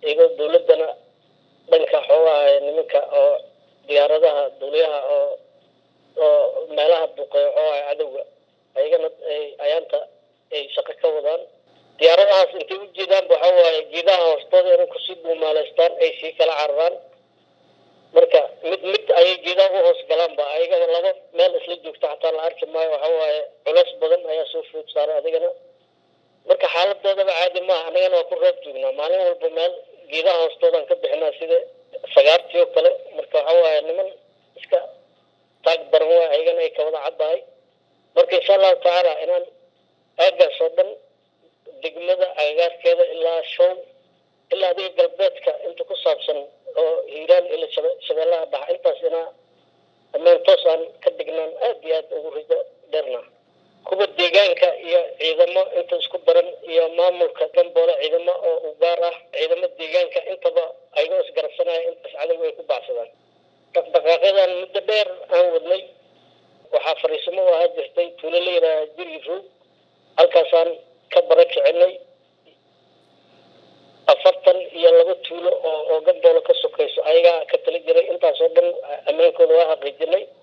iyagoo dawladdana dhanka xoogaha nimanka oo diyaaradaha duuliyaha oo oo meelaha buqeeyo xoogaha cadowga ayagana ayaanta ay shaqo ka wadaan diyaaradahaas intay u jeedaanba waxa waaye geedaha hoostooda inay kusii buumaaleystaan ay sii kala cararaan marka mid mid ayay geedaha u hoos galaanba ayagaba laba meel isla joogta xataa la arki maayo waxa waaye culeys badan ayaa soo food saaray adigana marka xaaladoodaba caadi maaha anagana waa ku roob joognaa maalin walba meel geedaha hoostoodaan ka bixinaa sida sagaartii oo kale marka waxa waaye niman iska taag daran waay ayagana ay kawada caddahay marka insha allahu tacaala inaan aagaas oo dhan degmada agagaarkeeda ilaa show ilaa adiga galbeedka inta ku saabsan oo hiiraan ila shabeellaha dhaxa intaas inaa ammaan toos aan ka dhignaan aad iyo aad ugu rido dheerna kuwa deegaanka iyo ciidamo inta isku daran iyo maamulka gamboole ciidamo oo u gaar ah ciidamo deegaanka intaba ayagoo isgarabsanaya intaas cadowga ay ku baxsadaan dhaqdhaqaaqyadan muddo dheer aan wadnay waxaa fariisimo u ahaa jirtay tuulo la yidhaaha jiri roog halkaasaan ka bara kicinay afartan iyo laba tuulo oo oo gamboolo ka sokayso ayagaa ka tali jiray intaasoo dhan ammaankooda waa xaqiijinay